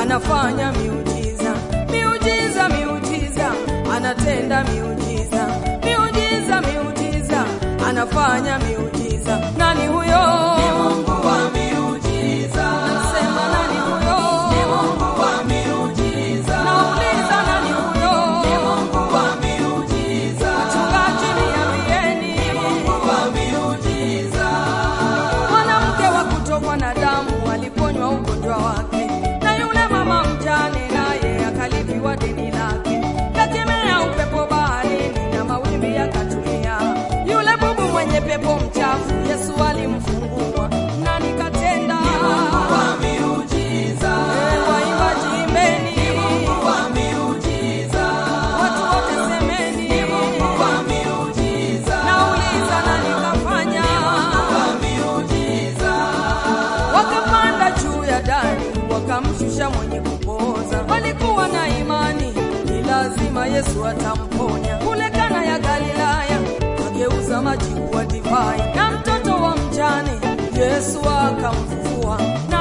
anafanya miujiza, miujiza, miujiza, anatenda miujiza, miujiza, miujiza, anafanya miujiza. Nani huyo? Ni Mungu wa miujiza. Nasema nani huyo? Ni Mungu wa miujiza. Nauliza nani huyo? Ni Mungu wa miujiza. Wachungaji niambieni. Ni Mungu wa miujiza. Mwanamke wa kutokwa na damu aliponywa ugonjwa wake, na yule mama mjane naye akalipiwa deni lake. Kakemea upepo baharini na mawimbi yakatulia. Yule bubu mwenye pepo mchafu Yesu alimfungua. Nani katenda? Wa miujiza. Eh, Waimbaji imbeni, Ni Mungu wa miujiza. watu wote semeni. Ni Mungu wa miujiza. Nauliza nani kafanya? Wa miujiza. wakapanda juu ya dari wakamshusha mwenye kupooza. Walikuwa na imani ni lazima Yesu atamponya. Kule Kana ya Galilaya ageuza maji kuwa divai, na mtoto wa mjane Yesu akamfufua.